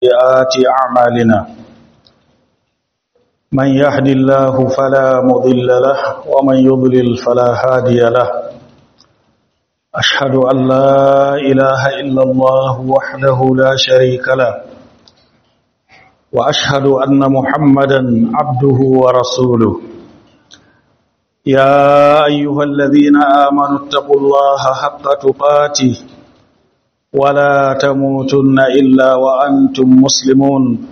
سيئات أعمالنا من يهد الله فلا مضل له ومن يضلل فلا هادي له أشهد أن لا إله إلا الله وحده لا شريك له وأشهد أن محمدا عبده ورسوله يا أيها الذين آمنوا اتقوا الله حق تقاته ولا تموتن إلا وأنتم مسلمون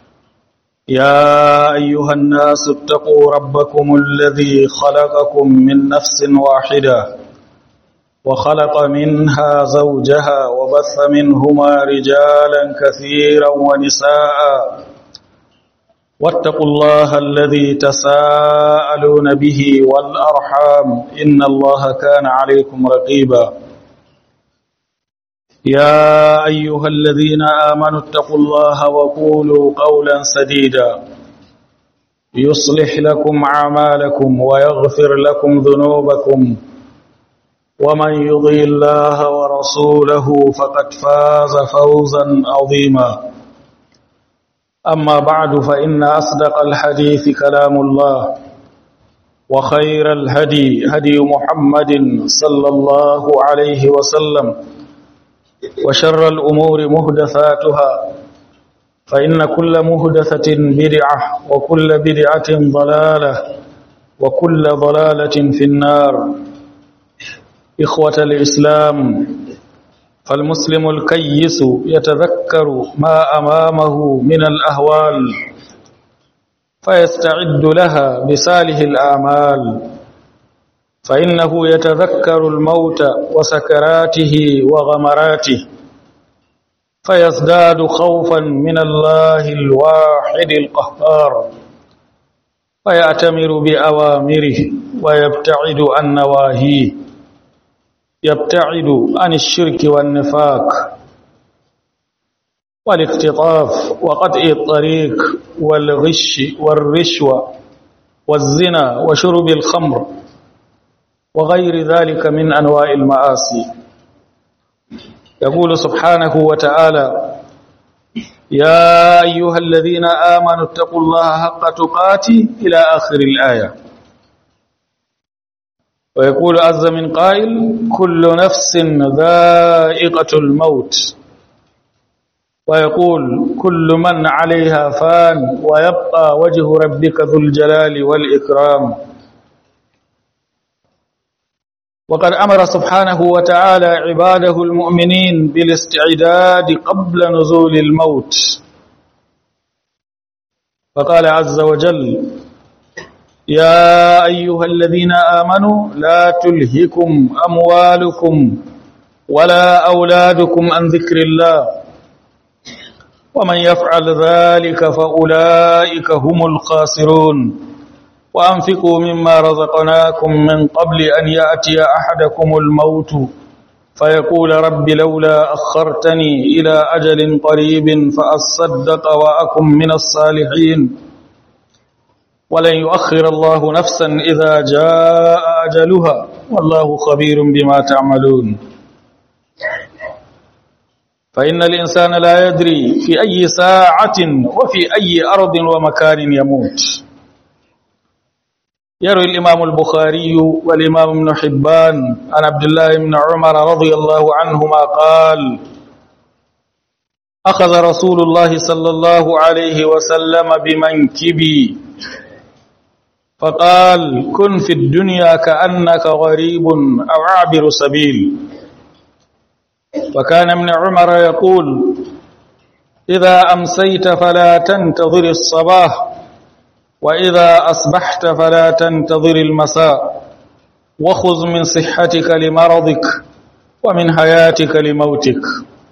يا أيها الناس اتقوا ربكم الذي خلقكم من نفس واحدة وخلق منها زوجها وبث منهما رجالا كثيرا ونساء واتقوا الله الذي تساءلون به والأرحام إن الله كان عليكم رقيبا يا أيها الذين آمنوا اتقوا الله وقولوا قولا سديدا يصلح لكم أعمالكم ويغفر لكم ذنوبكم ومن يضي الله ورسوله فقد فاز فوزا عظيما أما بعد فإن أصدق الحديث كلام الله وخير الهدي هدي محمد صلى الله عليه وسلم وشر الأمور مهدثاتها فإن كل مهدثة بدعة وكل بدعة ضلالة وكل ضلالة في النار إخوة الإسلام فالمسلم الكيس يتذكر ما أمامه من الأهوال فيستعد لها بساله الآمال فإنه يتذكر الموت وسكراته وغمراته فيزداد خوفا من الله الواحد القهار فيأتمر بأوامره ويبتعد عن نواهيه يبتعد عن الشرك والنفاق والاختطاف وقطع الطريق والغش والرشوة والزنا وشرب الخمر وغير ذلك من أنواع المآسي يقول سبحانه وتعالى يا أيها الذين آمنوا اتقوا الله حق تقاته إلى آخر الآية ويقول عز من قائل كل نفس ذائقة الموت ويقول كل من عليها فان ويبقى وجه ربك ذو الجلال والإكرام وقد أمر سبحانه وتعالى عباده المؤمنين بالاستعداد قبل نزول الموت فقال عز وجل يا أيها الذين آمنوا لا تلهكم أموالكم ولا أولادكم عن ذكر الله ومن يفعل ذلك فأولئك هم الخاسرون وأنفقوا مما رزقناكم من قبل أن يأتي أحدكم الموت فيقول رب لولا أخرتني إلى أجل قريب فأصدق وأكن من الصالحين ولن يؤخر الله نفسا إذا جاء أجلها والله خبير بما تعملون فإن الإنسان لا يدري في أي ساعة وفي أي أرض ومكان يموت يروي الإمام البخاري والإمام ابن حبان عن عبد الله بن عمر رضي الله عنهما قال أخذ رسول الله صلى الله عليه وسلم بمنكبي فقال كن في الدنيا كأنك غريب أو عابر سبيل وكان ابن عمر يقول إذا أمسيت فلا تنتظر الصباح وإذا أصبحت فلا تنتظر المساء وخذ من صحتك لمرضك ومن حياتك لموتك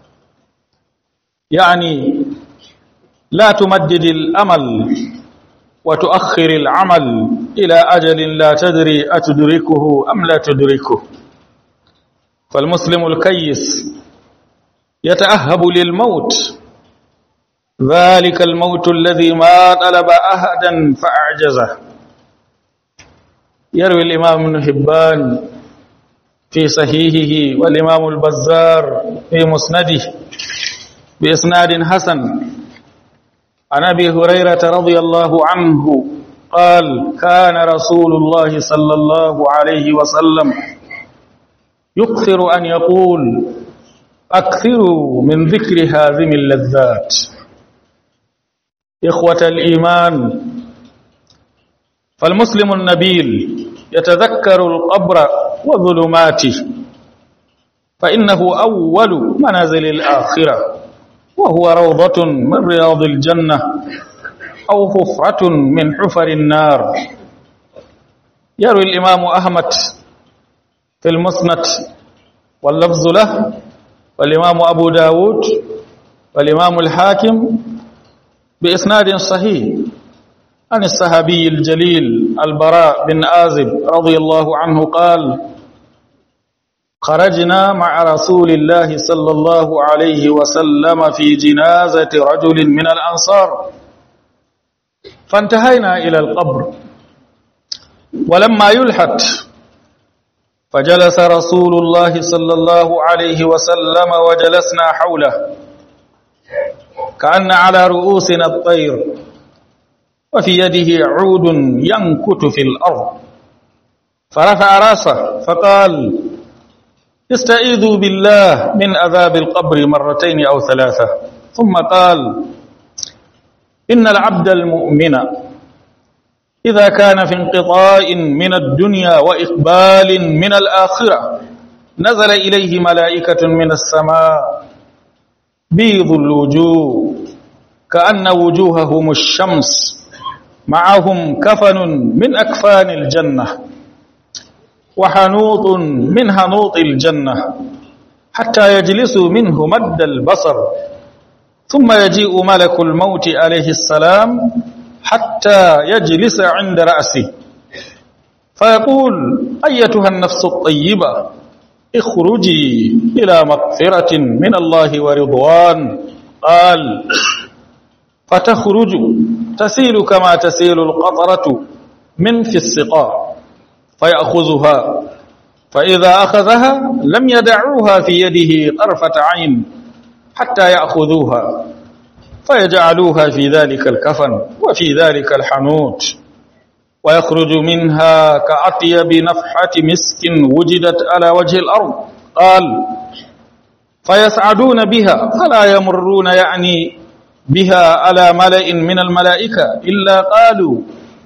يعني لا تمدد الأمل وتؤخر العمل إلى أجل لا تدري أتدركه أم لا تدركه فالمسلم الكيس يتأهب للموت ذلك الموت الذي ما طلب أحدا فأعجزه يروي الإمام ابن حبان في صحيحه والإمام البزار في مسنده بإسناد حسن عن أبي هريرة رضي الله عنه قال كان رسول الله صلى الله عليه وسلم يكثر أن يقول أكثروا من ذكر هذه اللذات إخوة الإيمان فالمسلم النبيل يتذكر القبر وظلماته فإنه أول منازل الآخرة وهو روضة من رياض الجنة أو حفرة من حفر النار يروي الإمام أحمد في المسند واللفظ له والإمام أبو داود والإمام الحاكم بإسناد صحيح عن الصحابي الجليل البراء بن آزب رضي الله عنه قال خرجنا مع رسول الله صلى الله عليه وسلم في جنازة رجل من الأنصار فانتهينا إلى القبر ولما يلحد فجلس رسول الله صلى الله عليه وسلم وجلسنا حوله كأن على رؤوسنا الطير وفي يده عود ينكت في الأرض فرفع راسه فقال استعيذوا بالله من عذاب القبر مرتين أو ثلاثة ثم قال إن العبد المؤمن إذا كان في انقطاع من الدنيا وإقبال من الآخرة نزل إليه ملائكة من السماء بيض الوجوه كأن وجوههم الشمس معهم كفن من أكفان الجنة وحنوط من هنوط الجنة حتى يجلسوا منه مد البصر ثم يجيء ملك الموت عليه السلام حتى يجلس عند رأسه فيقول أيتها النفس الطيبة اخرجي إلى مغفرة من الله ورضوان قال فتخرج تسيل كما تسيل القطرة من في السقاء فيأخذها فإذا أخذها لم يدعوها في يده طرفة عين حتى يأخذوها فيجعلوها في ذلك الكفن وفي ذلك الحنوت ويخرج منها كأطيب نفحة مسك وجدت على وجه الأرض قال فيسعدون بها فلا يمرون يعني بها على ملئ من الملائكة إلا قالوا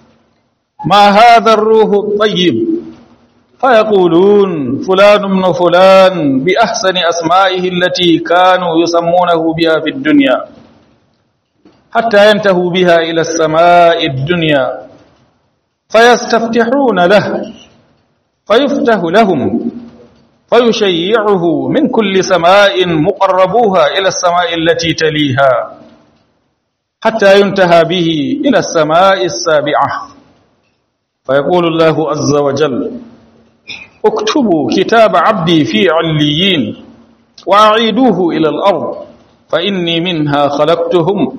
ما هذا الروح الطيب فيقولون فلان من فلان بأحسن أسمائه التي كانوا يسمونه بها في الدنيا حتى ينتهوا بها إلى السماء الدنيا فيستفتحون له فيفتح لهم فيشيعه من كل سماء مقربوها إلى السماء التي تليها حتى ينتهى به إلى السماء السابعة فيقول الله عز وجل اكتبوا كتاب عبدي في عليين وأعيدوه إلى الأرض فإني منها خلقتهم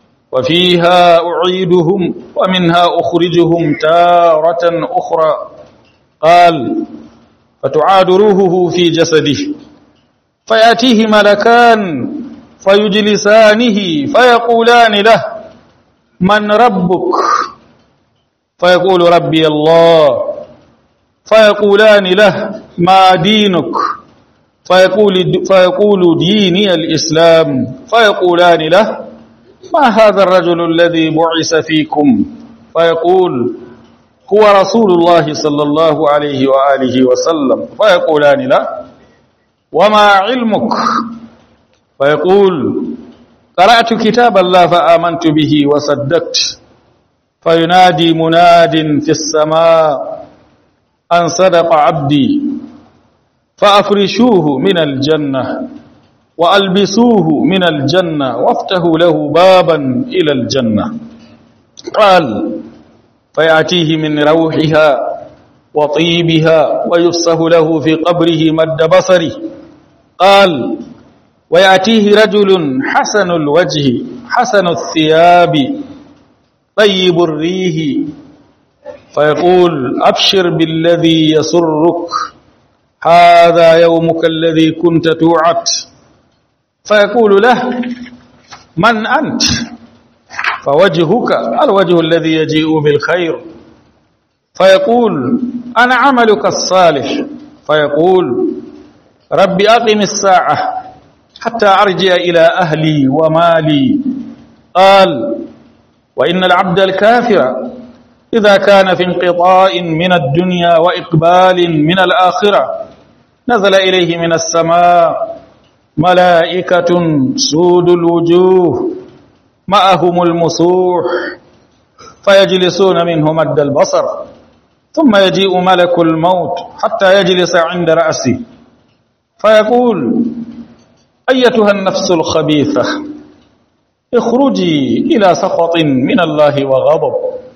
وفيها أعيدهم ومنها أخرجهم تارة أخرى قال فتعاد روحه في جسده فيأتيه ملكان فيجلسانه فيقولان له من ربك فيقول ربي الله فيقولان له ما دينك فيقول, فيقول ديني الإسلام فيقولان له ما هذا الرجل الذي بعث فيكم فيقول هو رسول الله صلى الله عليه وآله وسلم فيقولان له وما علمك فيقول قرأت كتاب الله فآمنت به وصدقت فينادي مناد في السماء أن صدق عبدي فأفرشوه من الجنة وألبسوه من الجنة وافتحوا له بابا إلى الجنة قال فيأتيه من روحها وطيبها ويفسه له في قبره مد بصره قال ويأتيه رجل حسن الوجه حسن الثياب طيب الريح فيقول أبشر بالذي يسرك هذا يومك الذي كنت توعد فيقول له من أنت فوجهك الوجه الذي يجيء بالخير فيقول أنا عملك الصالح فيقول رب أقم الساعة حتى أرجع إلى أهلي ومالي قال وإن العبد الكافر إذا كان في انقطاع من الدنيا وإقبال من الآخرة نزل إليه من السماء ملائكة سود الوجوه معهم المسوح فيجلسون منه مد البصر ثم يجيء ملك الموت حتى يجلس عند رأسه فيقول أيتها النفس الخبيثة اخرجي إلى سخط من الله وغضب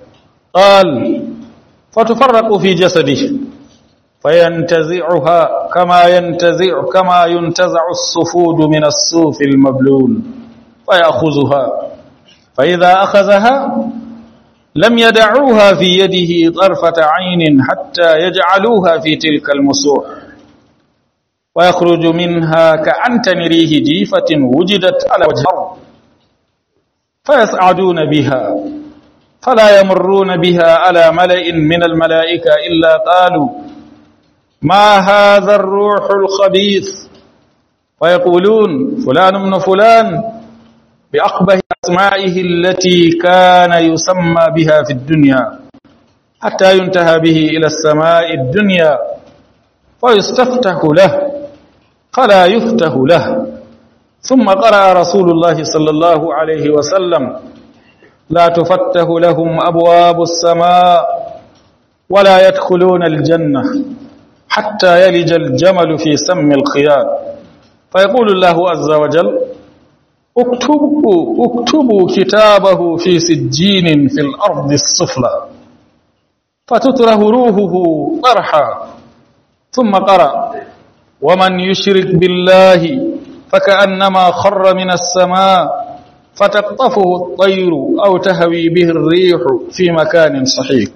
قال فتفرق في جسده فينتزعها كما ينتزع كما ينتزع الصفود من الصوف المبلول فيأخذها فإذا أخذها لم يدعوها في يده طرفة عين حتى يجعلوها في تلك المسوح ويخرج منها كأنتن ريه جيفة وجدت على وجه الأرض فيسعدون بها فلا يمرون بها على ملئ من الملائكة إلا قالوا ما هذا الروح الخبيث ويقولون فلان من فلان بأقبه أسمائه التي كان يسمى بها في الدنيا حتى ينتهى به إلى السماء الدنيا ويستفتح له فلا يفتح له ثم قرأ رسول الله صلى الله عليه وسلم لا تفتح لهم أبواب السماء ولا يدخلون الجنة حتى يلج الجمل في سم الخياط فيقول الله عز وجل اكتبوا, اكتبوا كتابه في سجين في الأرض السفلى فتتره روحه طرحا ثم قرأ ومن يشرك بالله فكأنما خر من السماء فتقطفه الطير أو تهوي به الريح في مكان صحيح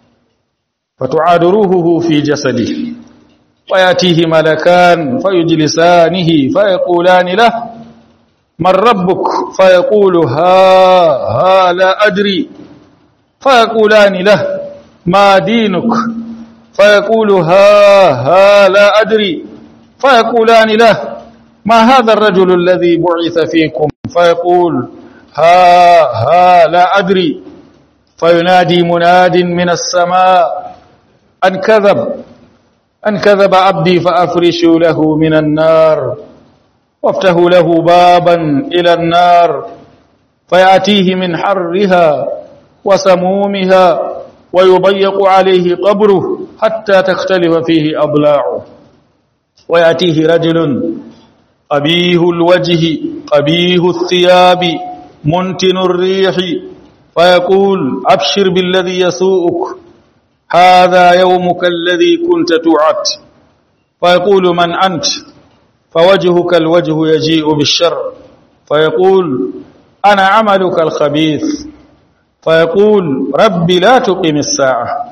فتعاد روحه في جسده ويأتيه ملكان فيجلسانه فيقولان له من ربك فيقول ها ها لا أدري فيقولان له ما دينك فيقول ها ها لا أدري فيقولان له ما هذا الرجل الذي بعث فيكم فيقول ها ها لا أدري فينادي مناد من السماء أن كذب أن كذب عبدي فأفرشوا له من النار وافتحوا له بابا إلى النار فيأتيه من حرها وسمومها ويضيق عليه قبره حتى تختلف فيه أضلاعه ويأتيه رجل قبيه الوجه قبيه الثياب منتن الريح فيقول أبشر بالذي يسوءك هذا يومك الذي كنت توعد فيقول من أنت فوجهك الوجه يجيء بالشر فيقول أنا عملك الخبيث فيقول رب لا تقم الساعة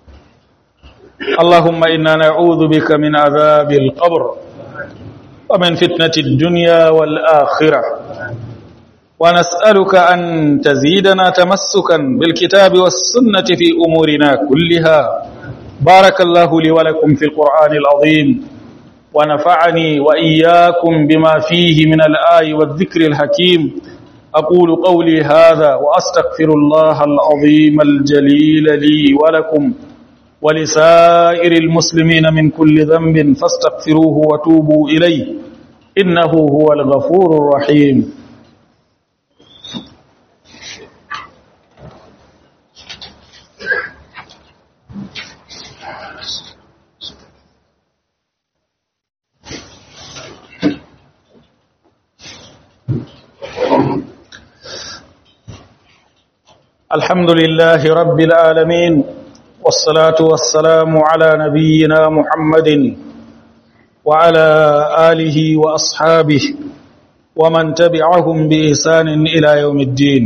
اللهم إنا نعوذ بك من عذاب القبر ومن فتنة الدنيا والآخرة ونسألك أن تزيدنا تمسكا بالكتاب والسنة في أمورنا كلها بارك الله لي ولكم في القرآن العظيم ونفعني وإياكم بما فيه من الآي والذكر الحكيم أقول قولي هذا وأستغفر الله العظيم الجليل لي ولكم ولسائر المسلمين من كل ذنب فاستغفروه وتوبوا إليه إنه هو الغفور الرحيم الحمد لله رب العالمين والصلاة والسلام على نبينا محمد وعلى آله وأصحابه ومن تبعهم بإحسان إلى يوم الدين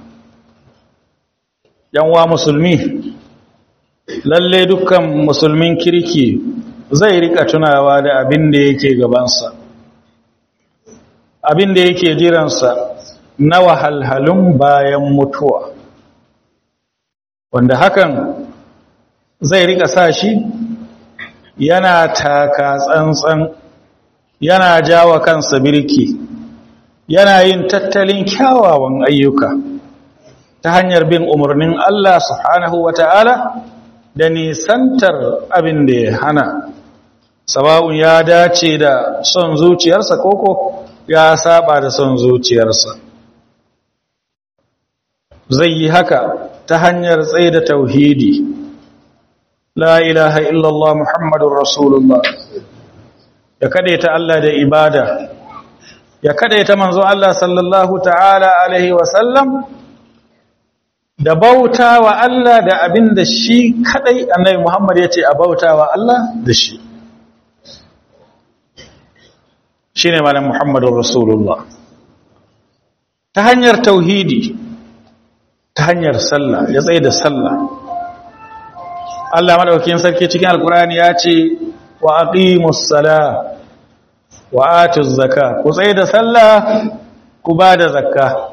yanwa musulmi lalle dukkan musulmin kirki zai rika tunawa da abin da yake gabansa abin da yake jiransa na wahalhalun bayan mutuwa wanda hakan zai rika sa shi yana taka tsantsan yana jawa kansa birki yana yin tattalin kyawawan ayyuka ta hanyar bin umarnin Allah subhanahu wa ta'ala da nisantar abin da ya hana sawa'un ya dace da son zuciyarsa koko ya saba da son zuciyarsa zai yi haka ta hanyar tsaye da tauhidi la ilaha illallah muhammadun rasulullah ya kadaita Allah da ibada ya kadaita manzo Allah sallallahu ta'ala alaihi wasallam da bauta wa Allah da abin da shi kadai annabi Muhammad ya ce a bauta wa Allah da shi shi ne malam Muhammadun Rasulullah ta hanyar tauhidi ta hanyar sallah ya tsaye da sallah Allah madaukakin sarki cikin alkurani ya ce wa aqimus sala wa atuz zakka ku tsaye da sallah ku ba da zakka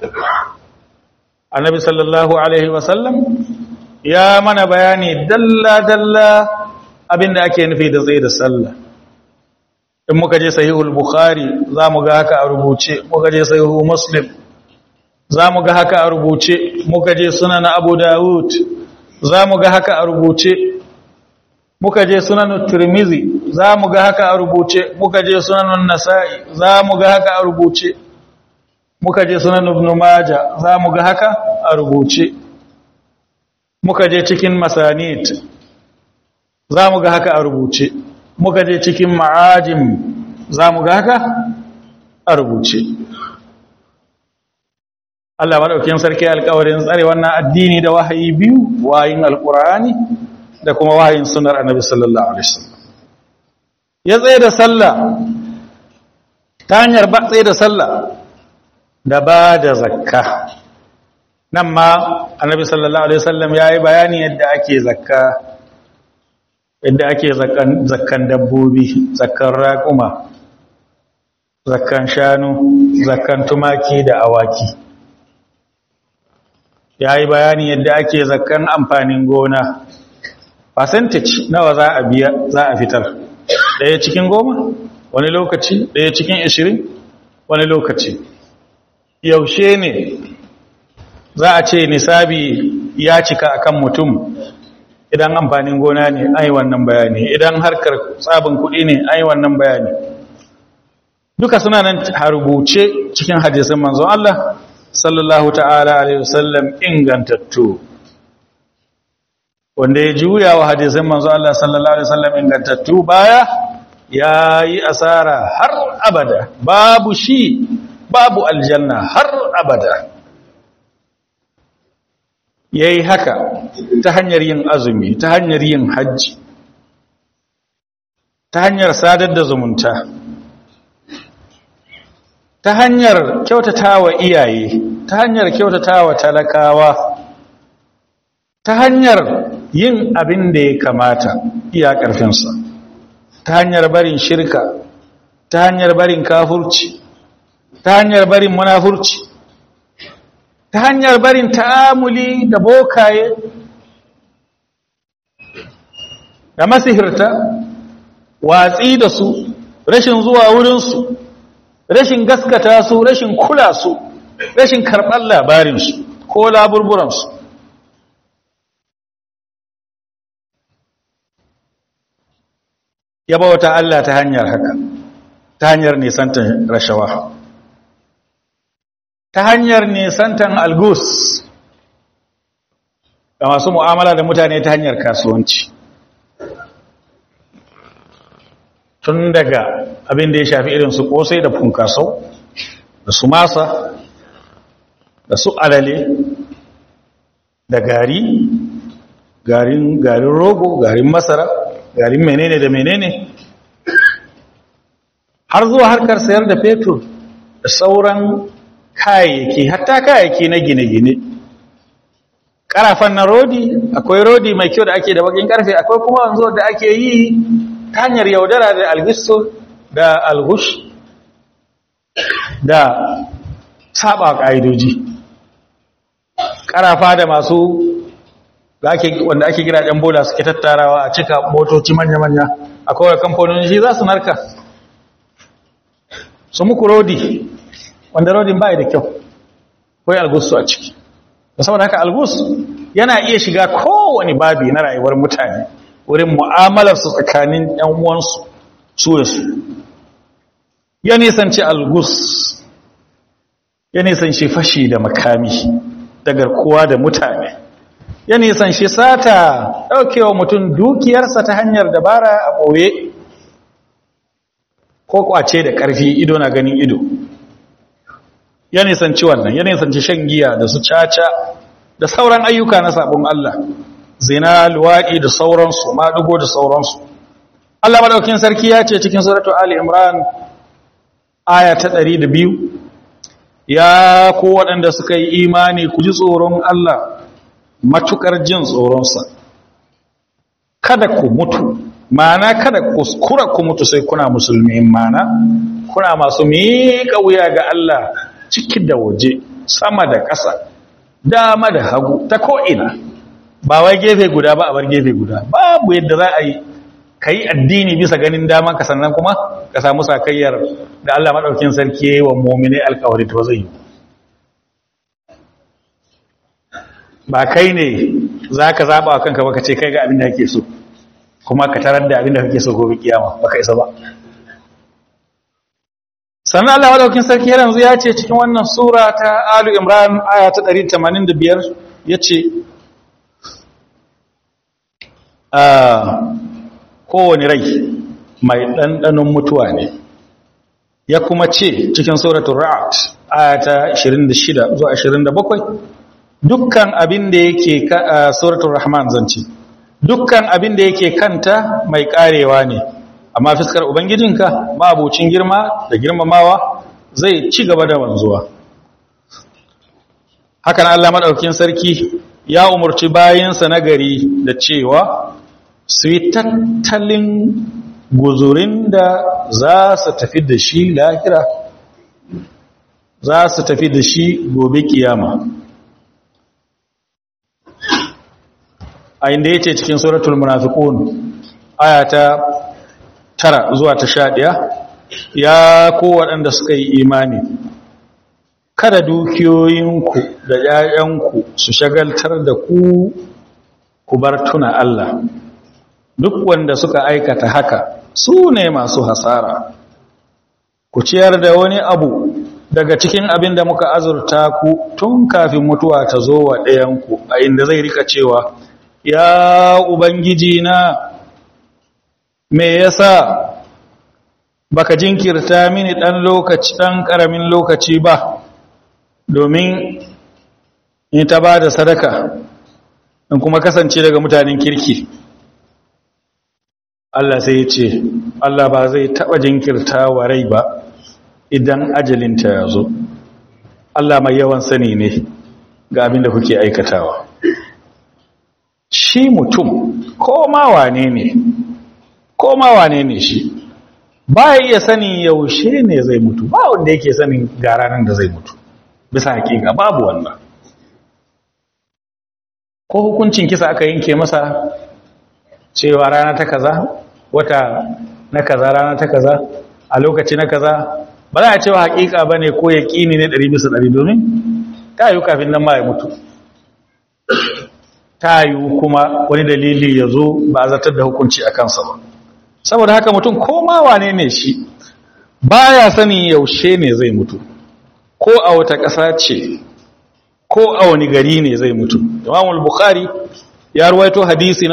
annabi sallallahu alaihi wasallam ya mana bayani dalla-dalla abinda ake nufi da zai da sallah in muka je sahihul bukhari za mu ga haka a rubuce muka je sahihul muslim za mu ga haka a rubuce muka je sunan abu dawud za mu ga haka a rubuce muka je sunan tirmizi za mu ga haka a rubuce muka je sunan nasa'i za mu ga haka a rubuce muka je sunan ibn maja za mu ga haka a rubuce muka je cikin masanit za mu ga haka a rubuce muka je cikin ma'ajim za mu ga haka a rubuce Allah maɗaukin sarki alƙawarin tsare wannan addini da wahayi biyu wayin alƙur'ani da kuma wahayin sunar annabi sallallahu alaihi wasallam ya tsaye da sallah ta hanyar ba tsaye da sallah da ba da zakka nan ma annabi sallallahu alaihi wasallam ya yi bayani yadda ake zakka yadda ake zakkan dabbobi zakkan raƙuma zakkan shanu zakkan tumaki da awaki ya yi bayani yadda ake zakkan amfanin gona percentage nawa za a biya za a fitar ɗaya cikin goma wani lokaci ɗaya cikin ashirin wani lokaci yaushe ne za a ce nisabi ya cika akan mutum idan amfanin gona ne ai wannan bayani idan harkar tsabin kuɗi ne ai wannan bayani duka suna nan rubuce cikin hadisin manzon Allah sallallahu ta'ala alaihi wasallam ingantattu wanda ya juya wa hadisin manzon Allah sallallahu alaihi wasallam ingantattu baya yayi asara har abada babu shi babu aljanna har abada yayi haka ta hanyar yin azumi ta hanyar yin hajji ta hanyar sadar da zumunta ta hanyar kyautatawa iyaye ta hanyar kyautatawa talakawa ta hanyar yin abin da ya kamata iya ƙarfinsa ta hanyar barin shirka ta hanyar barin kafurci ta hanyar barin munafurci ta hanyar barin ta'amuli da bokaye da masihirta watsi da su rashin zuwa wurinsu rashin gaskata su rashin kula su rashin karɓar labarinsu ko laburburansu ya bauta Allah ta hanyar haka ta hanyar nisantan rashawa ta hanyar nisantan algus ga masu mu'amala da mutane ta hanyar kasuwanci tun daga abin da ya shafi irin su kosai da funkasau da su masa da su alale da gari garin garin rogo garin masara garin menene da menene har zuwa harkar sayar da fetur da sauran kayayyaki hatta kayayyaki na gine-gine karafan na rodi akwai rodi mai kyau da ake da bakin karfe akwai kuma wanzu da ake yi ta hanyar yaudara da algisto da algush da saba ƙa'idoji ƙarafa da masu wanda ake kira ɗan bola suke tattarawa a cika motoci manya-manya a kawai kamfanoni shi za su narka su muku rodi wanda rodin bai da kyau kawai algusu a ciki da saboda haka algus yana iya shiga kowane babi na rayuwar mutane wurin mu'amalarsu tsakanin ‘yan uwansu su da su ya nisanci algus ya nisanci fashi da makami da garkuwa da mutane ya nisanci sata ɗaukewa mutum dukiyarsa ta hanyar dabara a ɓoye ko kwace da ƙarfi ido na ganin ido ya nisanci wannan ya nisanci shan giya da su caca da sauran ayyuka na sabon Allah zina luwaɗi da sauransu maɗugo da sauransu Allah maɗaukin sarki ya ce cikin suratu Ali Imran aya ta ɗari da biyu ya ko waɗanda suka yi imani ku ji tsoron Allah matuƙar jin tsoronsa kada ku mutu mana kada kuskura ku mutu sai kuna musulmi mana kuna masu miƙa wuya ga Allah ciki da waje sama da ƙasa dama da hagu ta ko'ina ba wai gefe guda ba a bar gefe guda babu yadda za a yi ka yi addini bisa ganin dama ka sannan kuma ka samu sakayyar da Allah maɗaukin sarki ya yi wa momine alkawari to zai yi ba kai ne za ka zaɓa wa kanka baka ce kai ga abin da kake so kuma ka tarar da abin da kake so gobe kiyama baka isa ba sannan Allah madaukin sarki yanzu ya ce cikin wannan sura ta Alu Imran aya ta 185 yace ah kowane rai mai dandanon mutuwa ne ya kuma ce cikin suratul Ra'd aya ta 26 zuwa 27 dukkan abin da yake suratul Rahman zance dukkan abin da yake kanta mai karewa ne amma fiskar ubangijinka mabucin girma da girmamawa zai ci gaba da wanzuwa hakan Allah madaukakin sarki ya umurci bayinsa na gari da cewa su yi tattalin guzurin da za su tafi da shi lahira za su tafi da shi gobe kiyama a inda ya ce cikin suratul munafiqun ayata tara zuwa ta sha ɗaya ya ko waɗanda suka yi imani kada dukiyoyinku da ‘ya'yanku su shagaltar da ku ku bar tuna Allah duk wanda suka aikata haka su ne masu hasara ku ciyar da wani abu daga cikin abin da muka azurta ku tun kafin mutuwa ta zo wa ɗayanku a inda zai rika cewa ya ubangiji na me yasa baka jinkirta mini dan lokaci dan karamin lokaci ba domin in ta bada sadaka in kuma kasance daga mutanen kirki Allah sai ya ce Allah ba zai taba jinkirta wa rai ba idan ajalinta ya zo Allah mai yawan sani ne ga abin da kuke aikatawa shi mutum ko ma wane ne ko ma wane ne shi ba ya iya sanin yaushe ne zai mutu ba wanda yake sanin ga ranar da zai mutu bisa hakika babu wannan ko hukuncin kisa aka yanke masa cewa rana ta kaza wata na kaza rana ta kaza a lokaci na kaza ba za a cewa hakika ba ne ko ya ƙini ne ɗari bisa ɗari domin ta yi kafin nan ma ya mutu ta yi kuma wani dalili ya zo ba a zartar da hukunci a kansa ba saboda haka mutum koma wane ne shi baya sanin yaushe ne zai mutu ko a wata ƙasa ce ko a wani gari ne zai mutu Imam al-Bukhari ya ruwaito hadisi na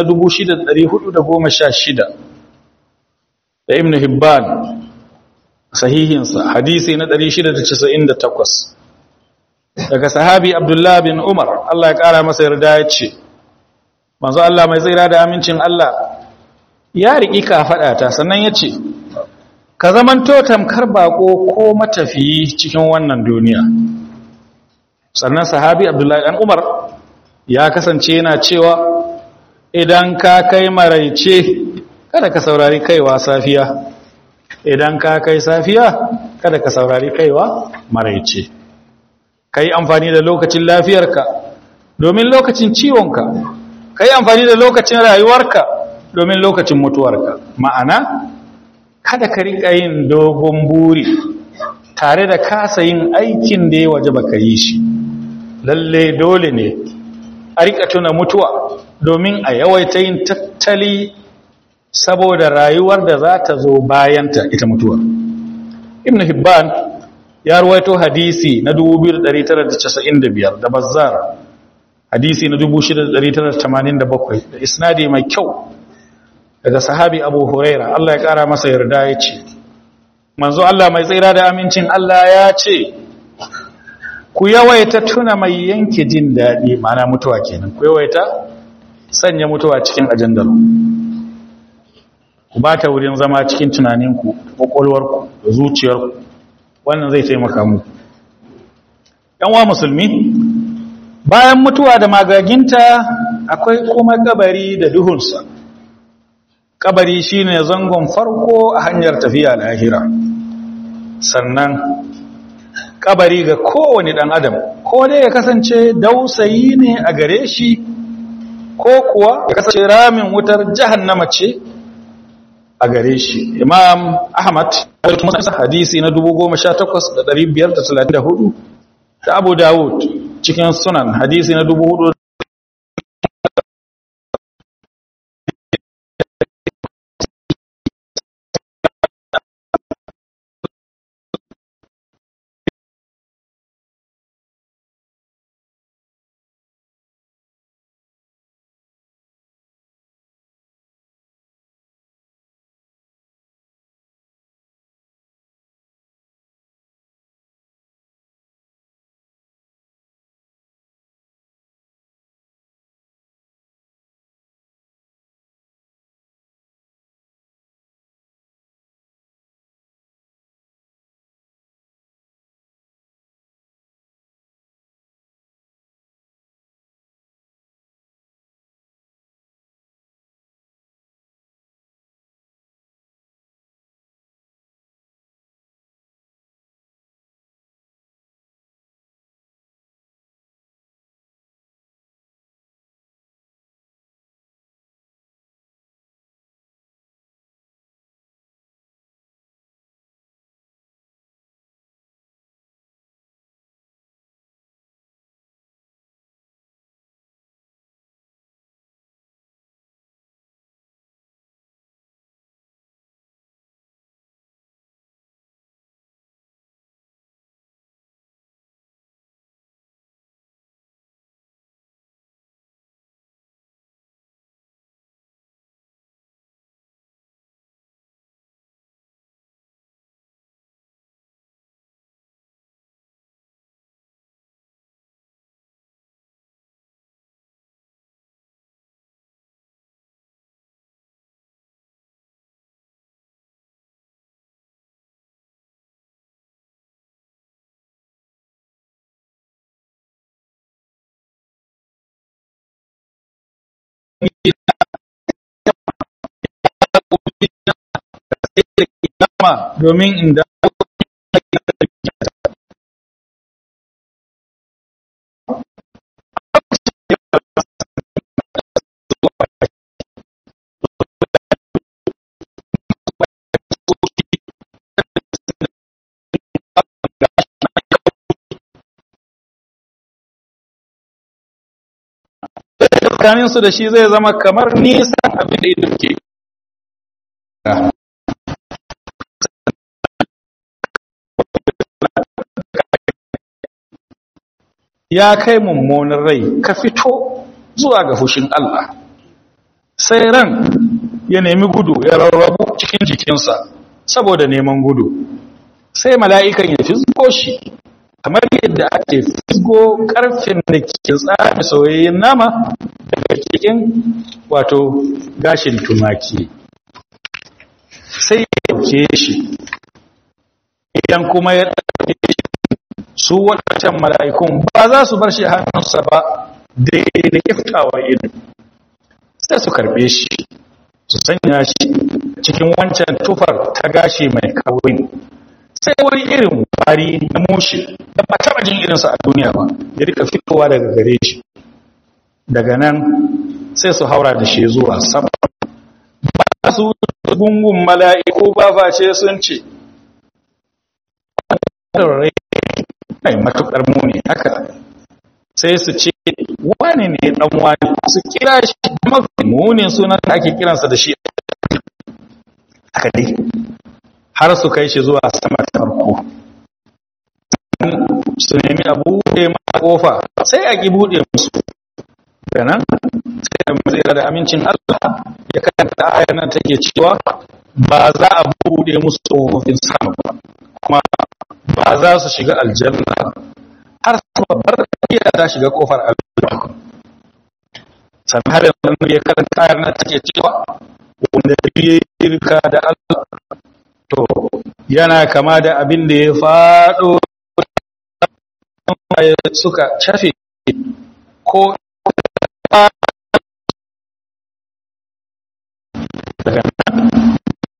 6416 da Ibn Hibban sahihinsa hadisi na 698 daga sahabi Abdullah bin Umar Allah ya kara masa yarda ya ce manzo Allah mai tsira da amincin Allah ya riƙi kafaɗata sannan ya ce ka zamanto tamkar baƙo ko matafiyi cikin wannan duniya sannan sahabi abdullahi ɗan umar ya kasance yana cewa idan ka kai maraice kada ka saurari kaiwa safiya idan ka kai safiya kada ka saurari kaiwa maraice ka yi amfani da lokacin lafiyarka domin lokacin ciwonka ka yi amfani da lokacin rayuwarka domin lokacin mutuwarka ma'ana kada ka riƙa yin dogon buri tare da kasa yin aikin da ya waje baka yi shi lalle dole ne a riƙa tuna mutuwa domin a yawaita yin tattali saboda rayuwar da za ta zo bayanta ita mutuwar ibn hibban ya ruwaito hadisi na 2995 da bazzar hadisi na 6987 da isnadi mai kyau daga sahabi abu huraira Allah ya kara masa yarda ya ce manzo Allah mai tsira da amincin Allah ya ce ku yawaita tuna mai yanke jin daɗi mana mutuwa kenan ku yawaita sanya mutuwa cikin ajandar ku ba ta wurin zama cikin tunaninku ƙwaƙwalwarku da zuciyarku wannan zai taimaka mu wa musulmi bayan mutuwa da magaginta akwai kuma kabari da duhunsa kabari shine zangon farko a hanyar tafiya lahira sannan kabari ga kowane dan adam ko dai ya kasance dausayi ne a gare shi ko kuwa ya kasance ramin wutar jahannama ce a gare shi imam ahmad hadisi na 18534 da abu dawud cikin sunan hadisi na 4 domin inda tsakaninsu da shi zai zama kamar nisan abin da ido ke ya kai mummunin rai ka fito zuwa ga fushin Allah sai ran ya nemi gudu ya rarrabu cikin jikinsa saboda neman gudu sai mala'ikan ya fizgo shi kamar yadda ake fizgo karfin da ke tsami soyayyen nama daga cikin wato gashin tumaki sai ya dauke shi idan kuma ya dauke shi su waɗancan mala'ikun ba za su bar shi hannunsa ba daidai da kiftawar ido sai su karbe shi su sanya shi cikin wancan tufar ta gashi mai kawai sai wani irin wari na mushi da ba taɓa jin irinsa a duniya ba ya rika fitowa daga gare shi daga nan sai su haura da shi zuwa sama ba su gungun mala'iku ba face sun ce mai matuƙar muni haka sai su ce wani ne ɗan wani su kira shi mafi munin sunan da ake kiransa da shi haka dai har su kai shi zuwa sama ta farko su nemi a buɗe ma ƙofa sai a ki buɗe musu da nan sai da matsira da amincin Allah ya karanta ayar nan take cewa ba za a buɗe musu ƙofofin sama ba kuma ba za su shiga aljanna har su babbar iya ta shiga ƙofar aljanna sannan har yanzu ya karanta ayar nan take cewa wanda ya irka da Allah to yana kama da abin da ya faɗo suka cafe ko daga nan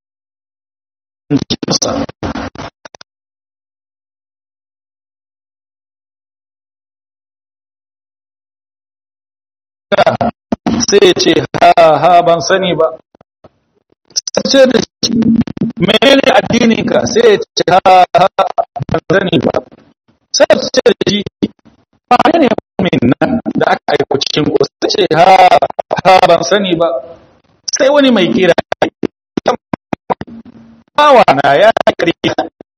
sai ce ha ha ban sani ba ce da shi menene addininka sai ya ce ha ha ban sani ba sai ya ce da shi ba ne min nan da aka aiko cikin ku sai ce ha ha ban sani ba sai wani mai kira bawa na ya kariya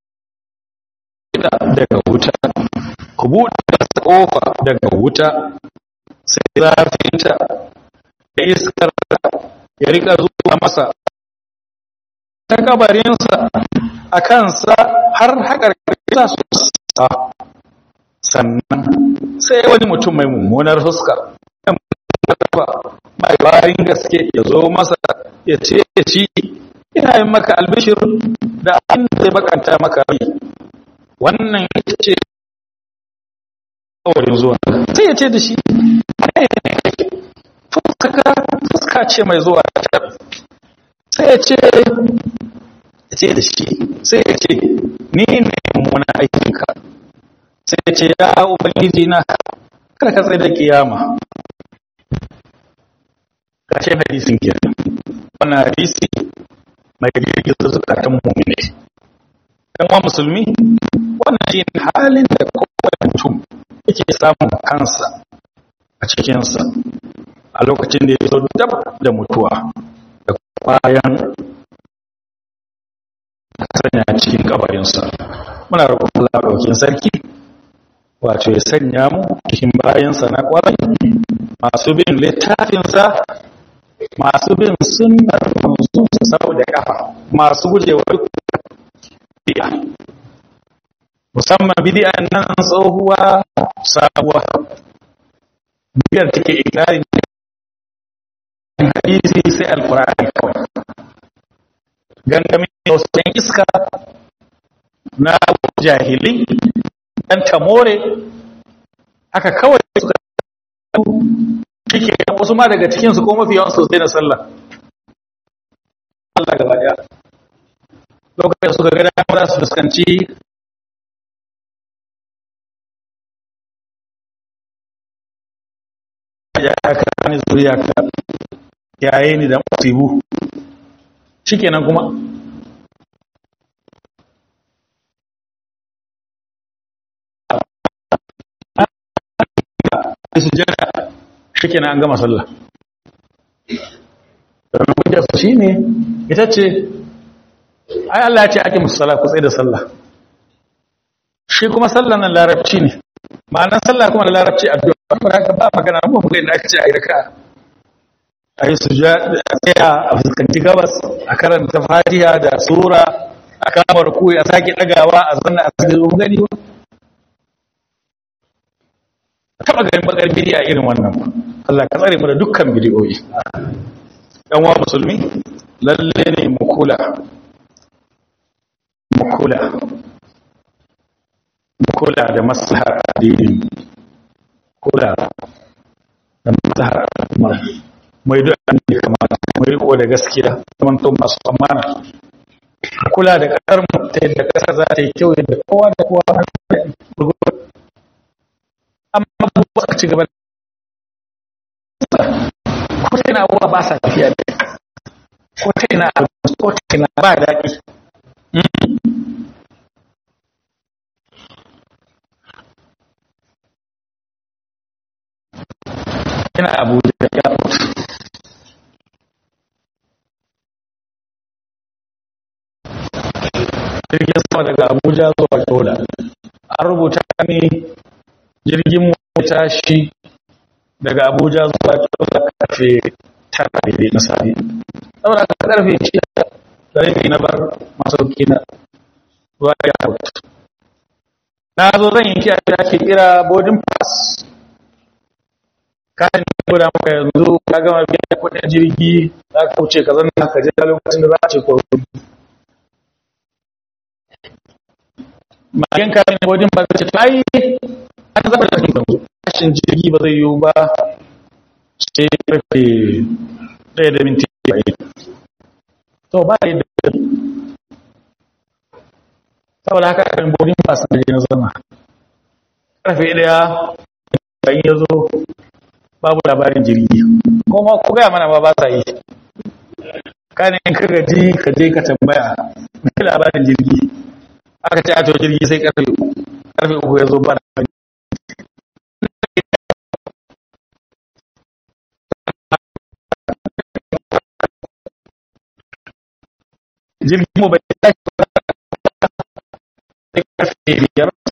daga wuta ku buɗe kofa daga wuta sai zafinta da iskar ya rika zuwa masa ta kabarinsa a kansa har haƙar sa su sa sannan sai wani mutum mai mummunar fuska mai barin gaske ya zo masa ya ce shi ina yin maka albishir da abin da zai bakanta maka rai wannan ya ce kawarin zuwa sai ya ce da shi fuska ce mai zuwa sai ya ce ya ce da shi sai ya ce ni ne mummuna aikinka sai ya ce ya ubangiji na kada ka tsaye da kiyama ƙarshen hadisin kenan wannan hadisi mai girgiza zukatan mummune ɗan wa musulmi wannan shi ne halin da kowane mutum yake samun kansa a cikinsa a lokacin da ya zo dab da mutuwa da bayan sanya cikin kabarinsa muna roƙon Allah ɗaukin sarki wato ya sanya mu cikin bayansa na ƙwarai masu bin littafinsa masu bin sunnar manzonsa sau da ƙafa masu gujewa duk biya musamman bidiyan nan tsohuwa sabuwa biyar take ikirarin hadisi sai alkur'ani kawai gangamin wasan iska na jahili dan tamore haka kawai suka shike wasu ma daga cikinsu ko mafi yawan sosai na sallah Allah gaba daya lokacin suka ga dama za su fuskanci ya ka ni zuriya ka yaye ni da musibu shikenan kuma sujjada shikenan an gama sallah don hujjar su shine ita ce ai Allah ya ce ake musu sallah ku tsaye da sallah shi kuma sallah nan larabci ne ma'anar sallah kuma da larabci addu'a ba haka ba magana ba mu ga inda aka ce ai raka'a a yi sujada a tsaya a fuskanci gabas a karanta fatiha da sura a kama rukuyi a sake dagawa a zanna a sake zo gani ba taba ganin bakar bidiya irin wannan Allah ka tsare mu da dukkan bidiyoyi dan wa musulmi lalle ne mu kula mu kula mu kula da maslahar addinin kula da maslahar al'umma mai duk an da kamata mai riko da gaskiya zaman to masu amana kula da ƙasar mu ta yadda ƙasar za ta yi kyau yadda kowa da kowa amma ba su ci gaba ko ta ina abubuwa ba sa tafiya da ko ta ina ko ta ina ba daɗi yana abuja ya mutu jirgin sama daga abuja zuwa yola an rubuta ne jirgin mu tashi daga abuja zuwa yola karfe tara daidai na safe saboda ka karfe shida da rabi na bar masauki na zuwa airport na zo zan yanki a da ke kira boarding pass kayan da guda maka yanzu ka gama biyan kudin jirgi za ka wuce ka zanna ka je lokacin da za a ce ko magen kayan bodin ba zai ta yi an zaba da yanzu kashin jirgi ba zai yiwu ba sai karfe ɗaya da minti bayan to ba yi da saboda haka kan bodin ba su da na zama karfe ɗaya bayan ya zo babu labarin jirgi kuma ko gaya mana ba ba sa yi kanin ka gaji ka je ka tambaya mai labarin jirgi aka ce a to jirgi sai karfe uku karfe uku ya zo bana jirgin mu bai tashi sai karfe biyar